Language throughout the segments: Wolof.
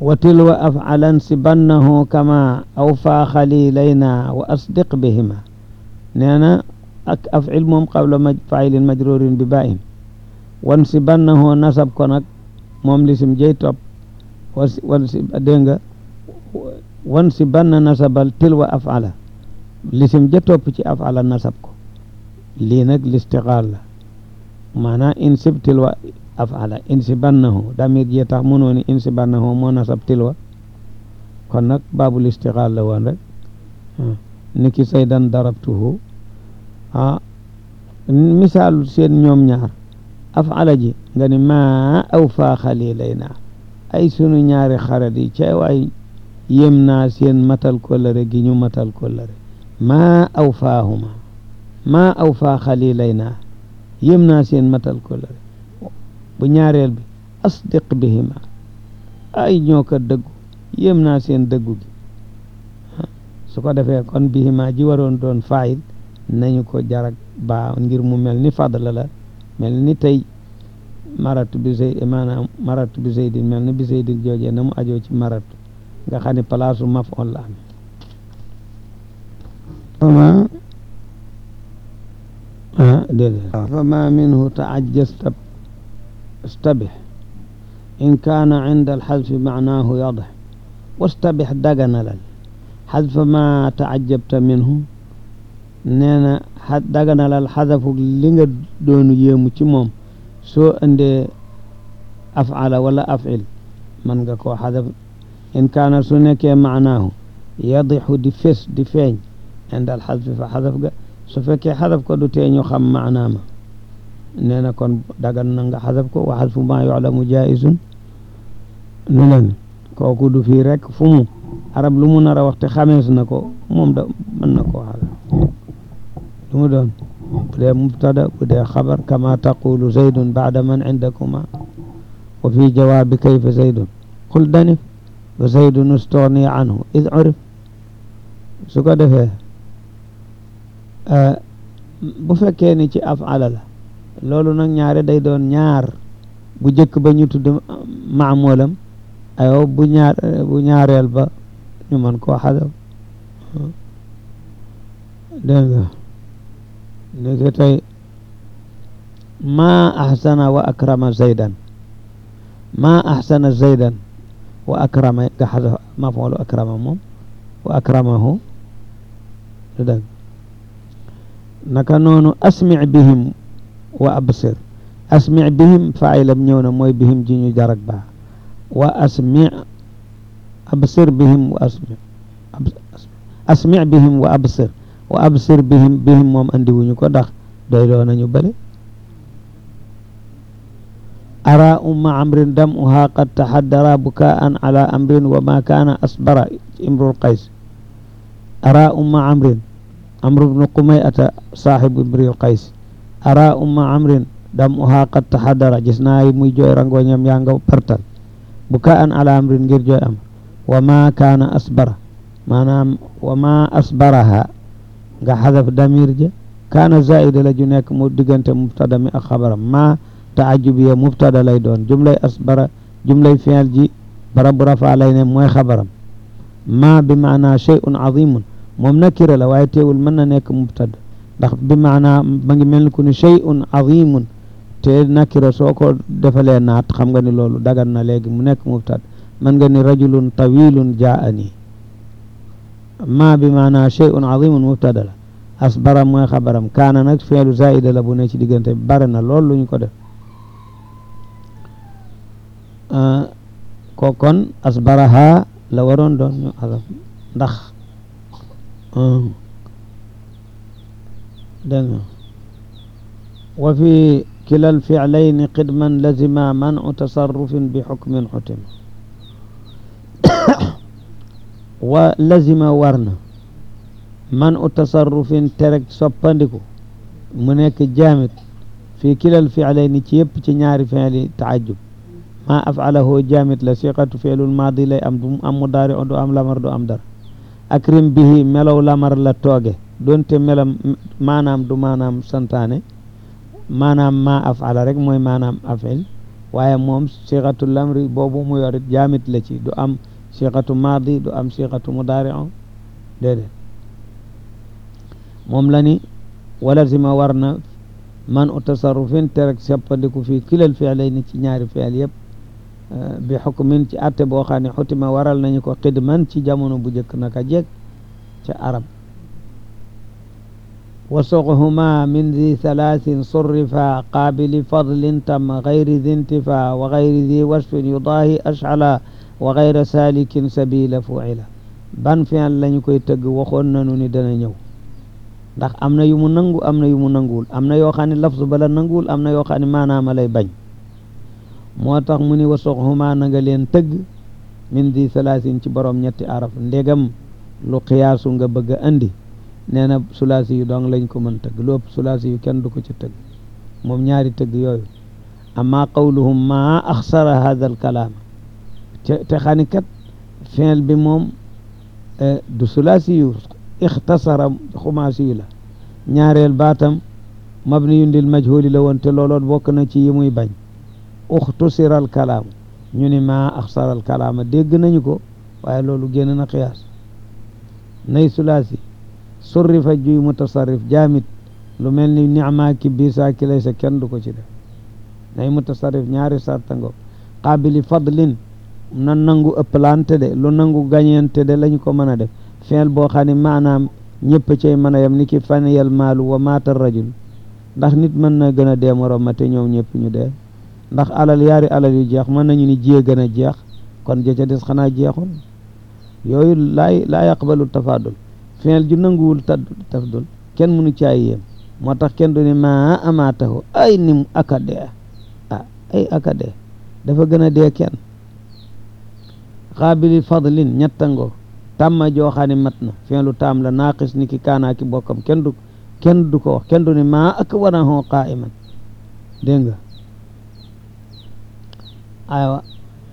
wa tilwa afcalan sibannahu kama awfaa xalilayna wa asdiq bihima nee na ak afcil moom qabla ma failin majrurin bi ba'in wan sibannahu nasab ko nag moom lisim jëy topp wa wan si dégg nga wan si banna nasabal tilwa afala lisim ja topp ci afala nasab ko lii nag listiqaal la maanaam insib tilwa afala insi bannahu damir jee tax mënoo ni insi bannahu moo nasab tilwa kon nag baabul istiqaal la woon rek niki saydan darabtuhu ah misaalu seen ñoom ñaar afala ji nga ni maa aw faa xalilayna ay sunu ñaari xarit yi ca waay yem naa seen matal kóllëre gi ñu matal kóllëre maa aw faahuma maa aw faa xalilayna yem naa seen matal kóllëre bu ñaareel bi asdiq bihima ay ñoo ko dëggu yem naa seen dëggu gi su ko defee kon bihima ji waroon doon faayil nañu ko jarak baa ngir mu mel ni fadla la mel ni tey maratu bi zey maanaam maratu bi zeydin mel ni bi zeydin joojee na mu ajoo ci maratu nga xam ne palaasu maf'ul la am fama ah déedéet fama minhu taajjaz stabih in kaana inda alxadfi maanaahu yadih wastabih daganalal xadfa ma taajabta minhu nee na a daganalal xadafu li nga doonu yéemu ci moom soo indee afala wala afil man nga koo xadaf in kaana su nekkee maanaahu yadixu di fés di feeñ indal xadfi fa xadaf ga su fekkee xadaf ko du tee ñu xam maanaama nee na kon dagan na nga xadaf ko wa xadfu ma yuclamu jaisun nu len kooku du fii rek fu mu arab lu mu nar a waxte xamees na ko moom da mën na koo xadaf lu mu doon bu dee mubtada bu dee xabar kama taqulu zaydun bacda man indakuma wa fi jawaabi kayfa zaydun qul danif wa zaydun ustugni anhu id urif su ko defee bu fekkee ni ci afala la loolu nag ñaare day doon ñaar bu jëkk ba ñu tudd maamulam ayo bu ñaar bu ñaareel ba ñu mën koo xadaf dégg nga léegi tey maa axsana wa akrama zaydan maa axsana zaydan wa akrama nga xadaf mafoolu akrama moom wa akramahu du dëgg naka noonu asmi bihim wa absir asmi bihim faayilam ñëw na mooy bihim ji ñu jarak baa wa asmi absir bihim wa asmi asmi bihim wa absir wa absir bihim bihim moom andi wuñu ko ndax doy loo nañu bëri ara umma amrin dam uha qad tahaddara bukaan ala amrin wa ma kaana asbara imrul qays ara umma amrin amru bnu qumayata saaxibu imril qays ara umma amrin dam uha qad tahaddara gis naa muy jooy rangoñam yaa nga pertal bukaan ala amrin ngir jooy am wa ma kaana asbara maanaam wa ma asbaraha nga xadaf damir ja kaana zaida la ju nekk mu diggante mubtada mi ak xabaram ma taajubiya mubtada lay doon jumlay asbara jumlay fi'il ji barab bu rafa lay ne mooy xabaram ma bi maana shay'un azimun moom nakira la waaye teewul mën na nekk mubtada ndax bi maana ma ngi mel ni ku ni shay'un azimun te nakira soo ko defalee naat xam nga ni loolu dagan na léegi mu nekk mubtada mën nga ni rajulun tawilun jaani ma bi maana shay'un azimun mubtada la asbara mooy xabaram kaana nag fi'lu zaida la bu ne ci diggante bare na lool lu ñu ko def ko kon asbaraha la waroon doon ñu xadaf ndax dégg nga wa fi kilal fi'layni qidman lazima man'u tasarrufin bi xukmin xutima wa lazima war na man u tasarrufin tereg soppandiku mu nekk jaamit fii kilal fi'layni ci yëpp ci ñaari fi'li taajub maa af'alahu jaamit la siqatu fi'lul maadi lay am du am mudaari du am lamar du am dara akrim bihi melaw lamar la tooge doonte melam maanaam du maanaam santaane maanaam maa af'ala rek mooy maanaam af'il waaye moom siixatu lamri boobu mu yorit jaamit la ci du am siixatu maadi du am siixatu mudaari'u déedéet moom la ni wala si ma war na man u tasarrufin te rek seppandiku fii kilal fi'layni ci ñaari fi'l yëpp bi xukmin ci atte boo xam ne xutima waral nañu ko xidman ci jamono bu njëkk naka jekk ca arab wa suqhuma min di thalathin surrifa qaabili fadlin tam gayri di intifa wa gayri di wasfin yudaahi ash'ala wa gayra salikin sabila fu'ila ban fi'l lañu koy tëgg waxoon nañu ni dana ñëw ndax am na yu mu nangu am na yu mu nanguwul am na yoo xam ne lafzu bala nanguwul am na yoo xam ne maanaama lay bañ moo tax mu ni wa suqhuma na nga leen tëgg min di thalathin ci borom ñetti araf ndegam lu xiyaasu nga bëgg a andi nee na sulaasi yu dong lañ ko mën tëgg lu ëpp sulaasi yu kenn du ko ci tëgg moom ñaari tëgg yooyu amma qawluhum ma axsara hada al kalaama te te xani kat fi'l bi moom du sulaasi yu ixtasara xumaasi yu la ñaareel baatam mabniyun lil majhuli la woon te looloon bokk na ci yi muy bañ uxtusira al kalaamu ñu ni ma axsara al kalaama dégg nañu ko waaye loolu génn na xiyaas nay sulaasi surrifa juy mutasarrif jaamit lu mel ni nicmaa ki biisaa ki laysa kenn du ko ci def nay mutasarrif ñaari sartango qaabili fadlin na nangu ëpplante de lu nangu gañeente de lañ ko mën a def fi'l boo xam ne maanaam ñëpp cay mën a yem ni ki faniyal maalu wa maata rajul ndax nit mën na gën a dee morom ma te ñoom ñëpp ñu dee ndax alal yaari alal yu jeex mën nañu ni jiyee gën a jeex kon ja ca des xanaa jeexul yooyu laay laa yaqbalu tafadul fi'l ju nanguwul ta tafdul kenn mënu caay yéem moo tax kenn du ne maa amaatahu ay nim aka dee ah ay aka dee dafa gën a dee kenn xaabili fadlin ñettango tàmma jooxaani mat na fi'lu taam la naaqis ni ki kaanaa ki bokkam kenn du kenn du ko wax kenn du ne maa ak wanahu qaa'iman dégg nga aywa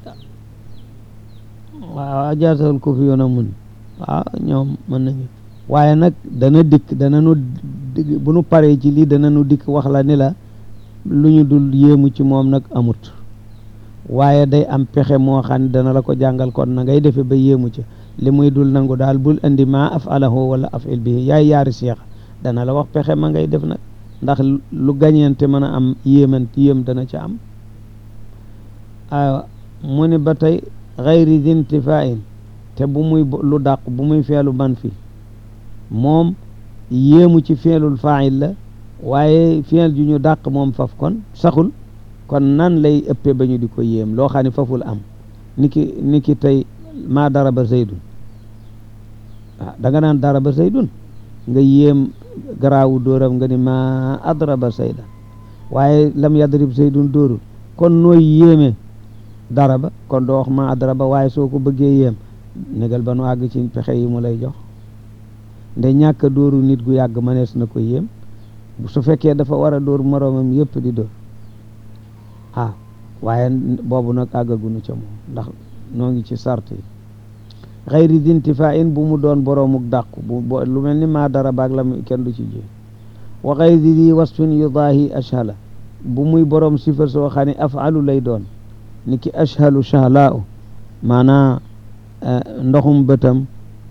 waaw ajaasal ko fi yoon a mun waaw ñoom mën nañu waaye nag dana dikk dana nu bu nu paree ci lii dana nu dikk wax la ni la lu ñu dul yéemu ci moom nag amut waaye day am pexe moo xam ne dana la ko jàngal kon na ngay defe ba yéemu ci li muy dul nangu daal bul indi ma afalahu wala afil bihi yaay yaari seex dana la wax pexe ma ngay def nag ndax lu gañeente mën a am yéeman yéem dana ca am aywa mu ni ba tey xayri dintifain te bu muy lu dàq bu muy feelu man fi moom yéemu ci feelul fail la waaye feel ju ñu dàq moom faf kon saxul kon nan lay ëppee ba ñu di ko yéem loo xam ne faful am niki niki tey maa daraba zaydun ah da nga naan daraba zaydun nga yéem garaawu dóoram nga ni maa adraba zaydan waaye lam yadrib zaydun dóorul kon nooy yéeme daraba kon doo wax maa adraba waaye soo ko bëggee yéem négal ba nu àgg ci pexe yi mu lay jox nde ñàkk a dóoru nit gu yàgg mënees na ko yéem su fekkee dafa war a dóor moroomam yëpp di dóor ah waaye boobu nag àggagunu ca moom ndax noo ngi ci sart yi xayri dintifa in bu mu doon boroomuk dàqu bu lu mel ni maa dara baag la kenn du ci ji wa xayri di wasfin yudaahi ashala bu muy boroom sifa soo xam ne afalu lay doon ni ki ashalu shahlaa u maanaa ndoxum bëtam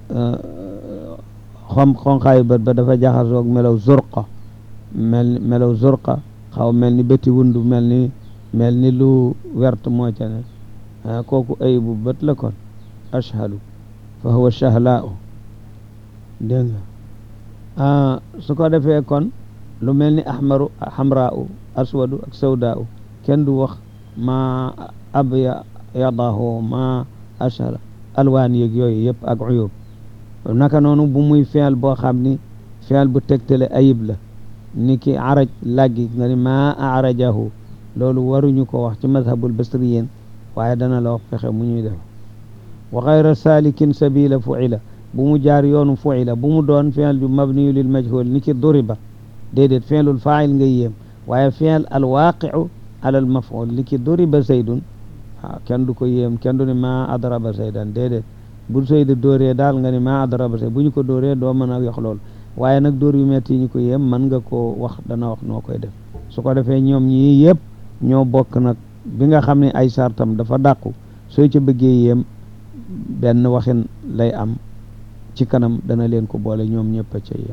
xom xonqaayu bët ba dafa jaxasoog melaw zurqa mel melaw zurqa xaw mel ni bëti wundu mel ni mel ni lu wert moo ca ne kooku ay bu bët la kon ashhalu fa huwa shahlaa'u dégg nga su ko defee kon lu mel ni ahmaru hamraa'u aswadu ak sawdaa'u kenn du wax ma abyadahu ma ashhala alwaan yeeg yooyu yëpp ak uyub naka noonu bu muy feel boo xam ni feel bu tegtale ayib la ni ki araj laggi nga ni ma arajahu loolu waruñu ko wax ci madhabul basriyin waaye dana la wax fexe mu ñuy def wa xayra salikin sabila fuila bu mu jaar yoonu fuila bu mu doon fi'l ju mabniyu lil majhul ni ki duriba déedéet fi'lul fa'il nga yéem waaye fi'l al waqi'u ala al maf'ul ni ki duriba zaydun waaw kenn du ko yéem kenn du ne ma adraba zaydan déedéet bu Zayd dóoree daal nga ni ma adraba zayd bu ñu ko dóoree doo mën a yox loolu waaye nag dóor yu metti yi ñu ko yéem mën nga koo wax dana wax noo koy def su ko defee ñoom ñii yëpp ñoo bokk nag bi nga xam ne ay sartam dafa dàqu soo ca bëggee yéem benn waxin lay am ci kanam dana leen ko boole ñoom ñëpp a ca yem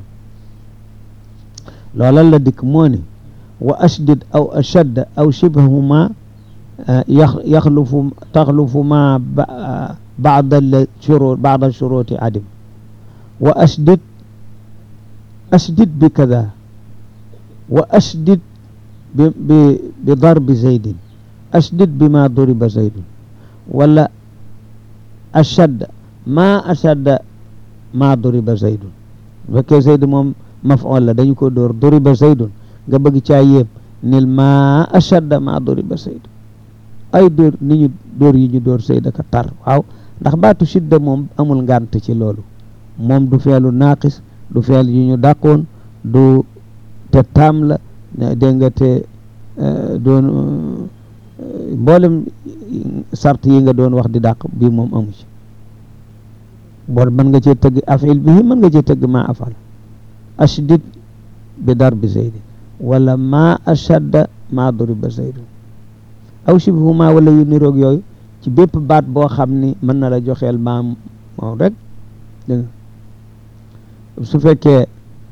loolal la dikk moo ne wa ashdid aw ashadda aw shibhahuma yax yaxlufu taxlufu ma baada la shurut baada shuruti adim wa ashdid ashdid bi kada wa ashdid bi bi bi darbi zaydin ashdid bi ma duriba zaydun wala ashadda ma ashadda ma duriba zaydun bu fekkee zayd moom maf'ul la dañu ko dóor duriba zaydun nga bëgg caa yéem nil ma ashadda ma duriba zaydun ay dóor ni ñu dóor yi ñu dóor zayd ka tar waaw ndax baatu shidda moom amul ngànt ci loolu moom du feelu naaqis du feel yu ñu dàqoon du te taam la dégg nga te doon mboolem sart yi nga doon wax di dàq bii moom amu ci bon mën nga cee tëgg afil bihi mën nga cee tëgg ma afal ashdid bi darbi zaydin wala ma ashadda ma duriba zaydun aw shibhuma wala yu niroog yooyu ci bépp baat boo xam ni mën na la joxeel maam moom rek dégg nga su fekkee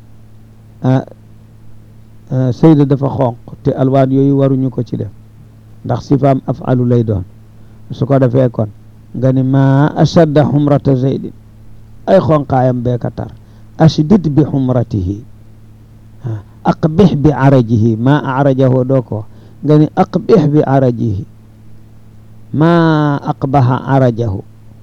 sayda dafa xonq te alwaan yooyu waruñu ko ci def ndax sifaam afalu lay doon su ko defee kon nga ni ma ashadda xumrata zaydin ay xonqaayam beeka tar ashdid bi xumratihi aqbix bi arajihi ma arajahu doo ko nga ni aqbix bi arajihi ma aqbaha arajahu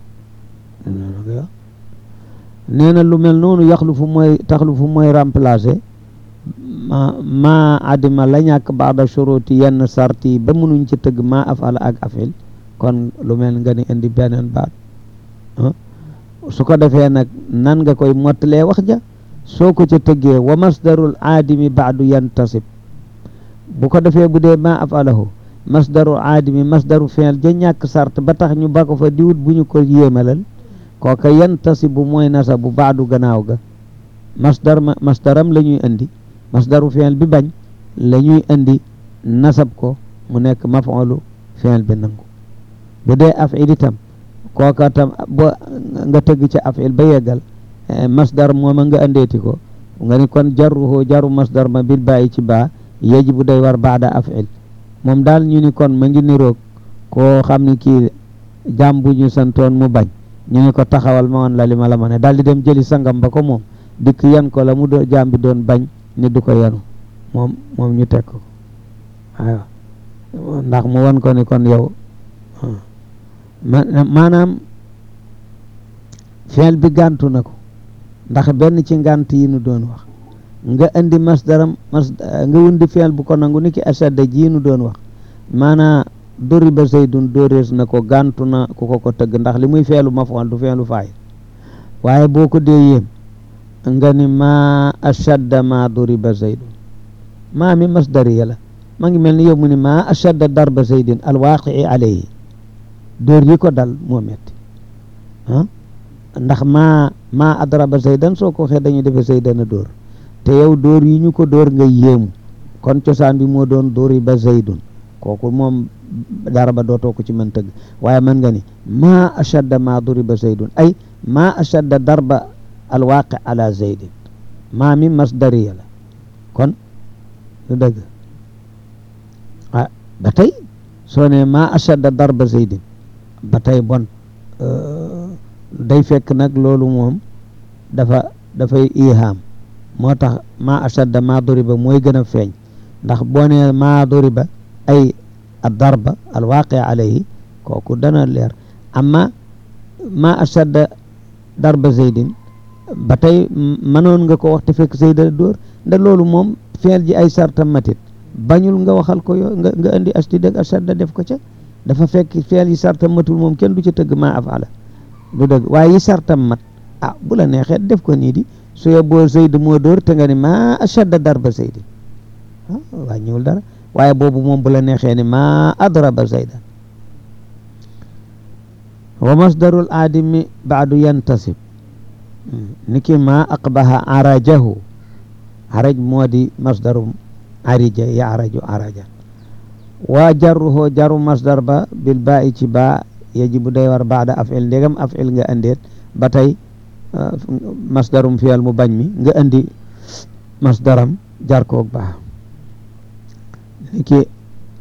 nee na lu mel noonu yaxlufu mooy taxlufu mooy remplacer ma ma adima la ñàkk baada shuruti yenn sarti ba mënuñ ci tëgg ma afala ak afil kon lu mel nga ni indi beneen baat su ko defee nag nan nga koy mottalee wax ja soo ko ca tëggee wa masdarul aadimi baadu yantasib bu ko defee bu dee ma afalahu masdaru aadimi masdaru fi'l ja ñàkk sart ba tax ñu ba ko fa diwut bu ñu ko yéemalal kooka yantasibu mooy nasa bu baadu gannaaw ga masdar ma masdaram la ñuy indi masdaru fi'l bi bañ la ñuy indi nasab ko mu nekk maf'ulu fi'l bi nangu bu dee af'il itam kooka tam bo nga tëgg ca af'il ba yeggal masdar mooma nga andeeti ko nga ni kon jarruhu jaru masdar ma bil bàyyi ci baa yajibu day war baada af'il moom daal ñu ni kon ma ngi niroog koo xam ni kii jàmm bu ñu santoon mu bañ ñu ni ko taxawal ma woon la li ma la ma ne daal di dem jëli sangam ba ko moom dikk yan ko la mu do jàmm bi doon bañ ni du ko yanu moom moom ñu teg ko waaw ndax mu won ko ni kon yow maanaam feel bi gàntu na ko ndax benn ci ngànt yi nu doon wax nga indi masdaram mas nga wundi feel bu ko nangu ni ki ashadda ji nu doon wax maanaa doriba zaydun dóorees na ko gàntu na ku ko ko tëgg ndax li muy feelu mafoon du feelu faay waaye boo ko dee yéem nga ni ma ashadda ma doriba zaydun maa mi masdariya la ma ngi mel ni yow mu ni ma ashadda darba zaydin alwaqii alayhi dóor yi ko dal moo metti ah ndax maa maa adraba zaydan soo ko waxee dañu defe zaydan a dóor te yow dóor yi ñu ko dóor nga yéemu kon cosaan bi moo doon dóori ba zaydun kooku moom dara ba dootoo ko ci mën tëgg waaye mën nga ni maa ashadda maa duriba zaydun ay maa ashadda darba alwaqi ala zaydin maa mi masdariya la kon lu dëgg ah ba tey soo ne maa ashadda darba zaydin ba tey bon day fekk nag loolu moom dafa dafay ihaam moo tax maa ashadda maa duriba mooy gën a feeñ ndax boo nee maa duriba ay ad-darba al-waaqi alayhi kooku dana leer amma maa ashadda darba zaydin ba tey mënoon nga ko wax te fekk zayda dóor nda loolu moom feel ji ay sarta matit bañul nga waxal ko yoo nga nga indi ashdid ak ashadda def ko ca dafa fekk feel yi sarta matul moom kenn du ca tëgg maa afala du dëgg waaye yi sartam mat ah bu la neexee def ko nii di su yeboo zayd moo dóor te nga ni maa ashadda darba zaydin ah wàññiwul dara waaye boobu moom bu la neexee ni maa adraba zaydan wa masdarul aadimi baadu yantasib niki maa aqbaha arajahu araj moo di masdaru arija ya araju arajan waa jarruhoo jaru masdar ba bil baa i ci baa yajibu day war baada afil ndegam afil nga andeet ba tey masdarum fiyal mu bañ mi nga andi masdaram jar koog baa niki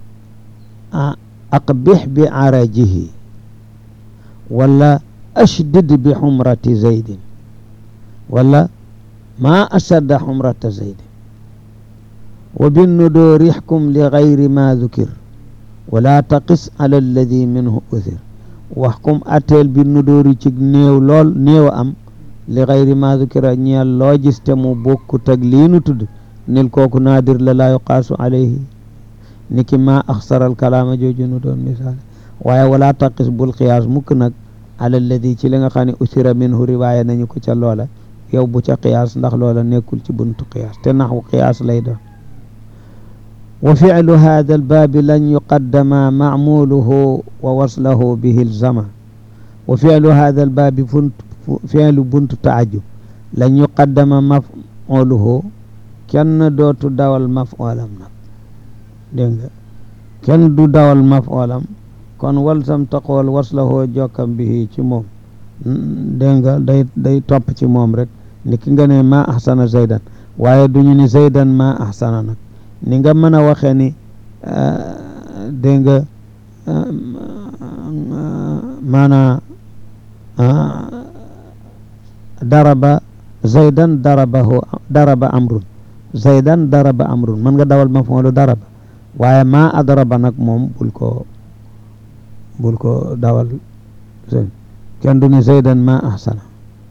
aqbix bi arajihi wala ashdid bi xumrati zaydin wala ma ashadda xumrata zaydin wa binnudoor ixkum li gayri ma dukir wala taqis ala alladi minhu uthir waxkum atteel bi nudóori ci néew lool néew a am li gayri ma dukira ñeel loo gis te mu bokkut ak lii nu tudd nil kooku naadir la laa yuqaasu alayhi niki ma axsaral kalaama jooju nu doon misaal waaye wala taqis bul qiyaas mukk nag ala alladi ci li nga xam ne usira minhu riwaaya nañu ko ca loola yow bu ca qiyaas ndax loola nekkul ci buntu qiyaas te naxwu qiyaas lay doon wa ficlu hada albaabi lan yuqaddama macmuluhu wa waslahu bihi ilzama wa ficlu hada albaabi funt ficlu buntu taajub lan yuqaddama mafculuhu kenn dootu dawal mafoolam nag dégg nga kenn du dawal mafoolam kon walsam taqool waslahoo jokkam bihi ci moom dégg nga day day topp ci moom rek ni ki nga ne ma ahsana zaydan waaye duñu ni zaydan ma ahsana nag ni nga mën a waxee ni dégg nga maanaa daraba zaydan darabahu daraba amrun zaydan daraba amrun mën nga dawal maf'ulu daraba waaye ma adraba nag moom bul ko bul ko dawal kenn du ni zaydan ma ahsana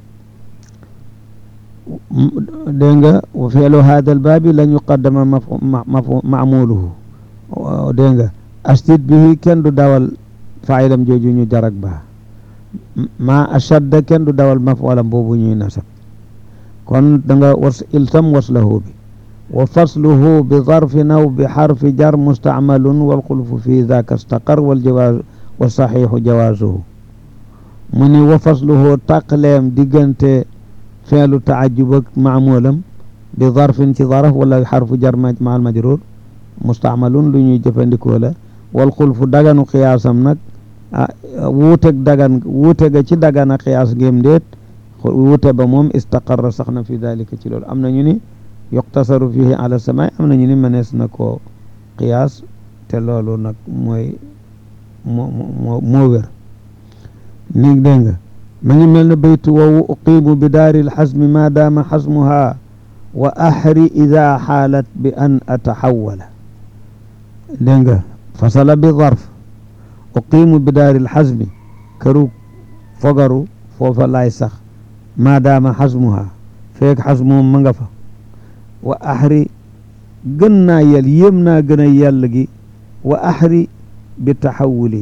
dégg nga wa fi'lu hada al baabi lan yuqaddama ma'muluhu dégg nga asdid bihi kenn du dawal fa'ilam jooju ñu jarak baa ma ashadda kenn du dawal maf'ulam boobu ñuy nasab kon da nga was iltam waslahu bi wa fasluhu bi zarfin aw bi xarfi jar mustacmalun wal xulfu fi daka staqar wal jawaaz wa saxiixu jawaazuhu mu ni wa fasluhu taqleem diggante feelu taajub ak maamulam bi zarfin ci zaraf wala xarfu jar maal majruur mustacmalun lu ñuy jëfandikoo la wal xulfu daganu xiyaasam nag ah wuuteg dagan wuute ga ci dagana xiyaas ngéem déet wuute ba moom istaqarra sax na fi dalika ci loolu am na ñu ni yuqtasaru fihi ala samaay am na ñu ni mënees na koo qiyaas te loolu nag mooy moo moo moo wér ni dégg nga ma ngi mel ne baytu wowu uqimu bi daari lxasmi ma daama xasmuha wa axri ida xaalat bi an ataxawala dégg nga fasala bi zarf uqimu bi daari lxasmi këru fogaru foofa laay sax ma daama xasmuha feek xasmoom ma nga fa wa axri gën naa yel yéem naa gën a yell gi wa axri bi taxawuli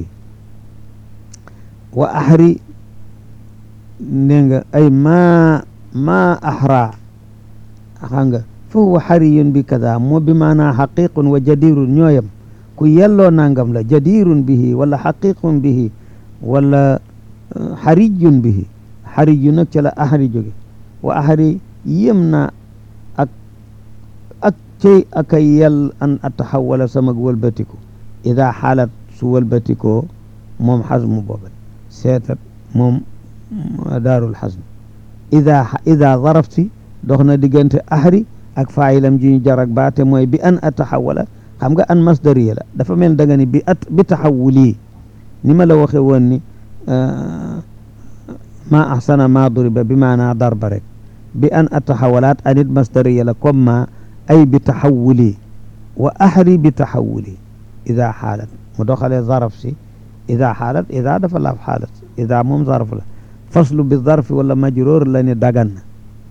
wa axri ne nga ay maa maa axra xam nga fa huwa xariyun bi kada moo bi maanaa xaqiqun wa jadirun ñooyam ku yelloo nangam la jadirun bihi wala xaqiqun bihi wala xarijun bihi xariju nag ca la axri jóge wa axri yéem naa ak ak cey ak a yell an ataxawala samag wëlbatiku ida xaalat su wëlbatikoo moom xasmu booba seetat moom daarul xasm ida ida zarafti dox na diggante axri ak faayilam ji ñu jarak baate mooy bi an ataxawala xam nga an masdariya la dafa mel da nga ni bi at bi taxawuli ni ma la waxe woon ni ma ahsana ma duriba bi maanaa darba rek bi an ataxawalaat anit masdariya la comme ma ay bi taxawuli wa axri bi taxawuli ida xaalat mu doxalee zaraf si ida xaalat ida dafa laaf xaalat ida moom zaraf la faslu bi zarfi wala majroor la ni dagan na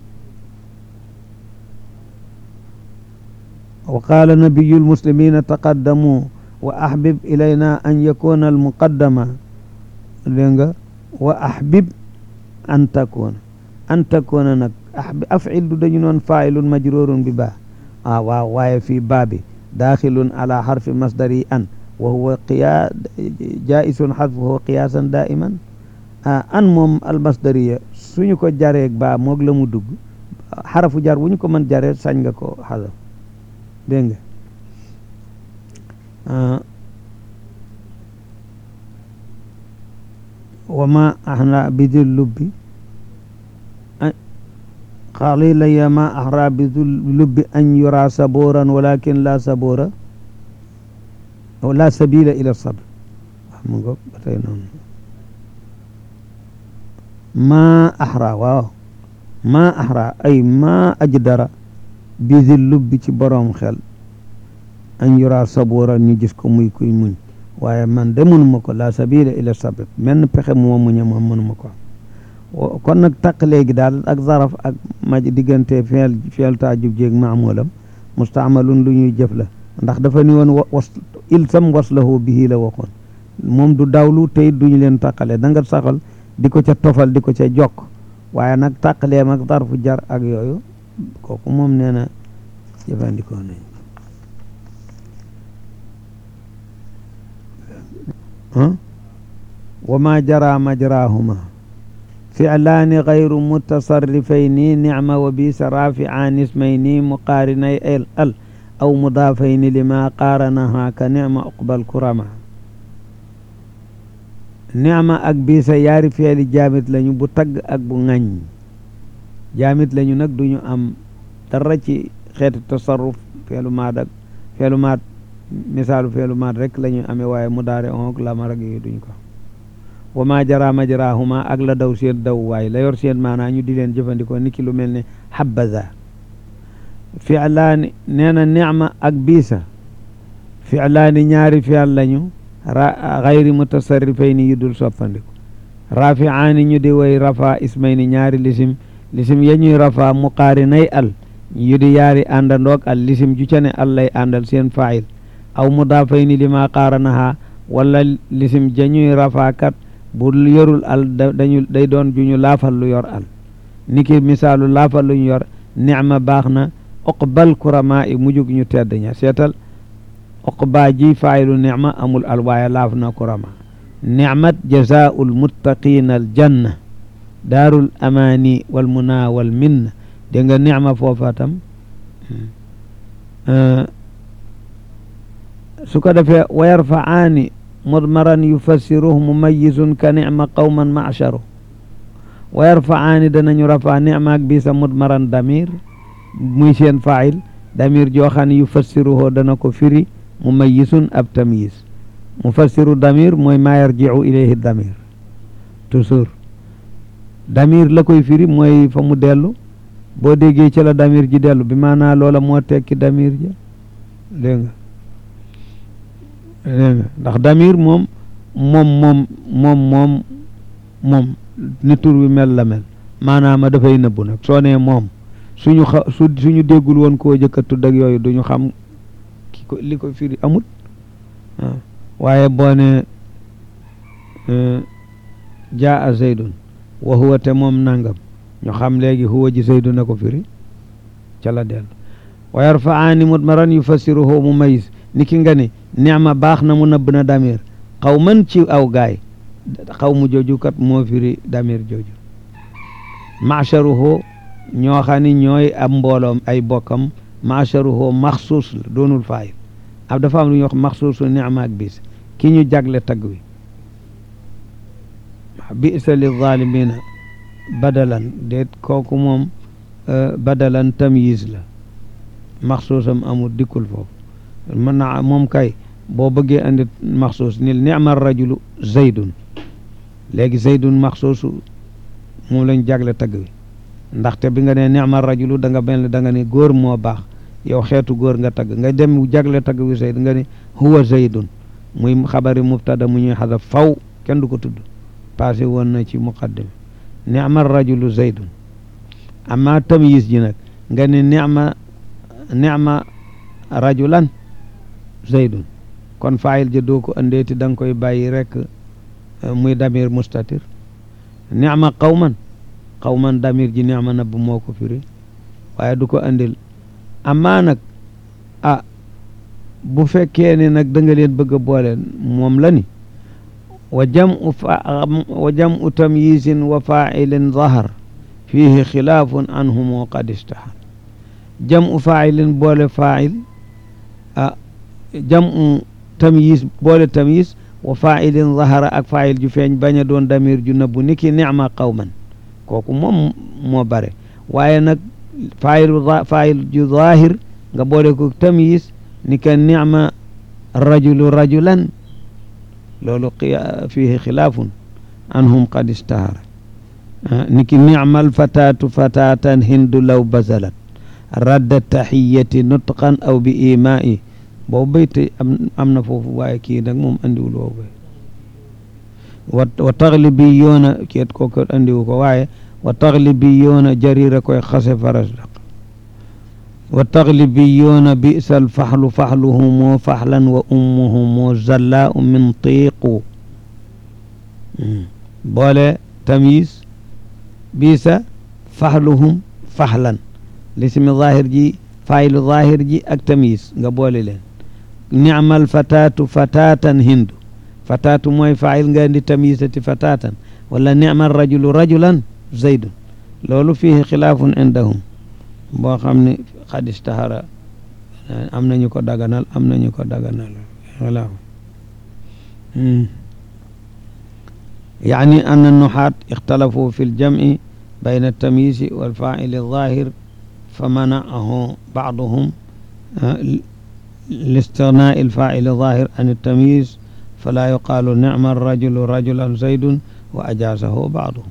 wa qaala nabiyu lmuslimina taqaddamu wa ahbib ilayna an yakuna almuqaddama dégg nga wa ahbib an takuna an takuna nag afil du dañu noon failun majroorun bi baa ah waaw waaye fii baa bi daaxilun ala xarfi masdari an wa huwa qiyaa jaisun xadfuhu qiyaasan daiman an moom almasdariya suñu ko jareeg baa moog la mu dugg xarafu jar bu ñu ko mën jaree sañ nga ko xasaf dégg nga wa ma ahra bidi lubbi qalila ya ma ahra bidi lubbi an yura saburan walakin la sabura la sabila ila sabr mu ngo ba tey noonu ma ahra waaw ma ahra ay ma ajdara bidi lubbi ci boroom xel an yura saburan ñu gis ko muy kuy muñ waaye man de mënuma ko la sabila ila sabr menn pexe mu ma muñe moom mënuma ko kon nag taq léegi daal ak zaraf ak maj diggante feel feel taajub jéeg maamulam mustaamalun lu ñuy jëf la ndax dafa ni woon was ilsam waslahu bihi la waxoon moom du dawlu tey duñu leen taqale da nga saxal di ko ca tofal di ko ca jokk waaye nag taqaleem ak zarfu jar ak yooyu kooku moom nee na jëfandikoo nañ wa ma jara majrahuma fi'laani gayru mutasarrifayni nicma wa bisa rafi'aani ismayni muqaarinay el al aw mudaafayni lima qaaranaha ka nicma uqbal kurama nicma ak bisa yaari feeli jaamit lañu bu tagg ak bu ŋañ jaamit lañu nag duñu am dara ci xeeti tasarruf feelu maat ak feelu maat misaalu feelu maat rek la ñu amee waaye mu daare onk lamar ak yooyu duñ ko wa ma jara majrahuma ak la daw seen daw waaye la yor seen maanaa ñu di leen jëfandikoo niki lu mel ne habaza fi'laani nee na nicma ak biisa fi'laani ñaari fi'al lañu ra xayri mutasarrifayni yu dul soppandiku rafi'aani ñu di way rafa ismayni ñaari lisim lisim ya ñuy rafa muqaarinay al yu di yaari àndandoog al lisim ju ca ne al lay àndal seen faayil aw mudaafayni lima qaaranaha wala lisim jañuy rafaakat bu yorul al dañu day doon ju ñu laafal lu yor al niki misaalu laafal lu ñu yor nicma baax na uqbal kurama i mujug ñu tedd ña seetal uqba ji faayilu nicma amul al waaye laaf na kurama nicmat jazaa'ul muttaqiina al janna daarul amaani wal muna wal minna dégg nga nicma foofa tam su ko defee wa yarfa'aani mudmaran yufassiruhu mumayizun ka nicma qawman macharu wa yarfa'aani danañu rafa nicma ak bisa mudmaran damir muy seen faayil damir joo xam ne yufassiruhu dana ko firi mumayizun ab tamyiz mufassiru damir mooy maa yarji'u ilayhi damir toujours damir la koy firi mooy fa mu dellu boo déggee ci la damir ji dellu bi maanaa loola moo tekki damir ja dégg nga dégg nga ndax damir moom moom moom moom moom moom ni tur wi mel la mel maanaama dafay nëbbu nag soo nee moom suñu xa su suñu déggul woon koo jëkka tudd ak yooyu duñu xam ki ko li ko firi amut waaye boo ne jaa a zaydun wa huwa te moom nangam ñu xam léegi huwa ji zaydu na ko firi ca la dellu wa yarfa'aani mudmaran yufassiruhu mumayyiz ni ki nga ne nicma baax na mu nëbb na damir xaw man ci aw gaay xaw mu jooju kat moo firi damir jooju macharuhu ñoo xam ni ñooy ab mbooloom ay bokkam macharuhu maxsuus la doonul faayil ab dafa am lu ñuy wax maxsuusu nicma ak bis ki ñu jagle tagg wi bisa li zalimina badalan déet kooku moom badalan tamyiz la maxsuusam amul dikkul foofu mën na moom kay boo bëggee andi maxsuus nil nicma rajulu zaydun léegi zaydun maxsuusu moom lañ jagle tagg wi ndaxte bi nga ne nicma rajulu da nga mel da nga ne góor moo baax yow xeetu góor nga tagg nga dem jagle tagg wi zayd nga ne huwa zaydun muy xabari mubtada mu ñuy xadaf faw kenn du ko tudd passé woon na ci muqaddim nicma rajulu zaydun amma tamyiz ji nag nga ne nicma nicma rajulan zaydun kon faayil ja doo ko andeeti da nga koy bàyyi rek muy damir mustatir nicma qawman qawman damir ji nicma nabb moo ko firi waaye du ko andil amaa nag ah bu fekkee ne nag da nga leen bëgg a boole moom la ni wa jamu fa wa jamu tamyisin wa failin zahar fihi xilaafun anhumu qad istahar jamu failin boole fail ah jamu tamyiz boole tamyiz wa failin zahara ak fail ju feeñ bañ a doon damir ju nëbbu ni ki nicma qawman kooku moom moo bare waaye nag failu fail ju zahir nga boole ko tamyiz ni ka nicma rajulu rajulan loolu fihi xilaafun anhum qad istahara ni ki nicma alfatatu fatatan hindu law bazalat radda taxiyati nutqan aw bi imaa'i boobu bayte am am na foofu waaye kii nag moom andiwul boobu wa wa taxlibiyoona keet kooku andiwu ko waaye wa taxlibiyoona jarira koy xase farasdaq wa taxlibiyoona bisal faxlu faxluhumoo faxlan wa ummuhumoo zallaa min tiiqu boole tamyiz bisa faxluhum faxlan lismi zahir ji faylu zahir ji ak tamyiz nga boole leen ni'mal fatatu fatatan hindu fatatu mooy fayil nga indi tamyizati fatatan wala ni'mal rajulu rajulan zaydun loolu fihi xilaafun indahum boo xam ne xad istahara am nañu ko daganal am nañu ko daganal xilaaf يعني أن النحاة اختلفوا في الجمع بين التمييز والفاعل الظاهر فمنعه بعضهم لاستغناء الفاعل الظاهر عن التمييز فلا يقال نعم الرجل رجلا زيد وأجازه بعضهم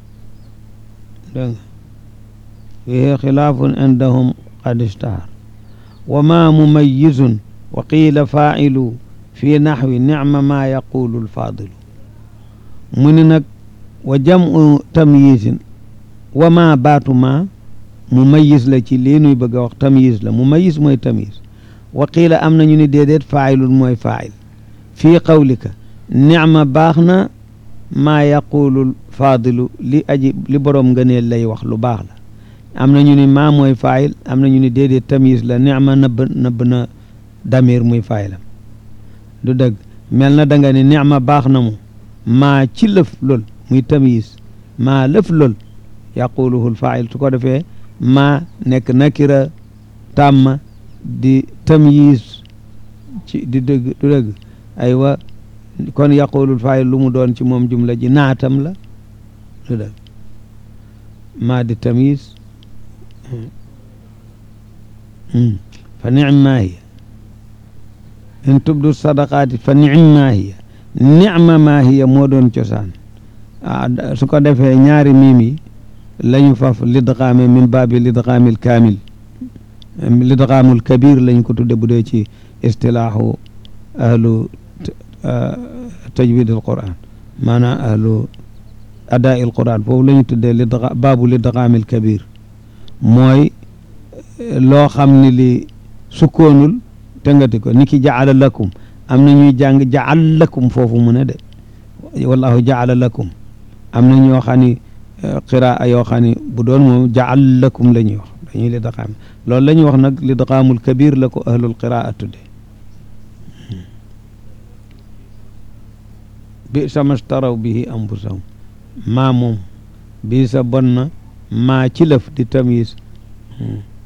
فيه خلاف عندهم قد اشتهر وما مميز وقيل فاعل في نحو نعم ما يقول الفاضل من وجمع تمييز وما بات ما mumayis la ci lii nuy bëgg a wax tamyiz la mumayis mooy tamyiz wa qiila am nañu ni déedéet faayilun mooy faayil fii qawlika nicma baax na maa yaqulu faadilu li aji li boroom ngëneel lay wax lu baax la am nañu ni maa mooy faayil am nañu ni déedéet tamyiz la nicma nëbb nëbb na damir muy faayilam du dëgg mel na da nga ni nicma baax na mu maa ci lëf lool muy tamyiz maa lëf lool yaquluhu lfaayil su ko defee ma nekk nakira tàmma di tamyiz ci di dëgg du dëgg aywa kon yaqulul faayil lu mu doon ci moom jumla ji naatam la du dëgg ma di tamyiz fa nicm maa hiya in tubdu sadaqaati fa nicm maa hiya nicma maa hiya moo doon cosaan su ko defee ñaari miim yi lañu faf lidgaame min baabi lidgaamil kaamil lidgaamul kabir lañ ko tudde bu dee ci istilaahu ahlu tajwid al quran maanaam ahlu adaa il quran foofu la ñu tuddee lidga baabu lidgaamil kabir mooy loo xam ne li sukkoonul tëngati ko ni ki jaala lakum am na ñuy jàng jaal lakum foofu mu ne de wallahu jaala lakum am na ñoo xam ni qiraa yoo xam ne bu doon moom jaal lakum la ñuy wax dañuy li daqaam loolu la ñuy wax nag li daqaamul kabir la ko ahlul qiraa tudde bi sa mastaraw bihi anfusahum maa moom bi sa bon na maa ci lëf di tamyiz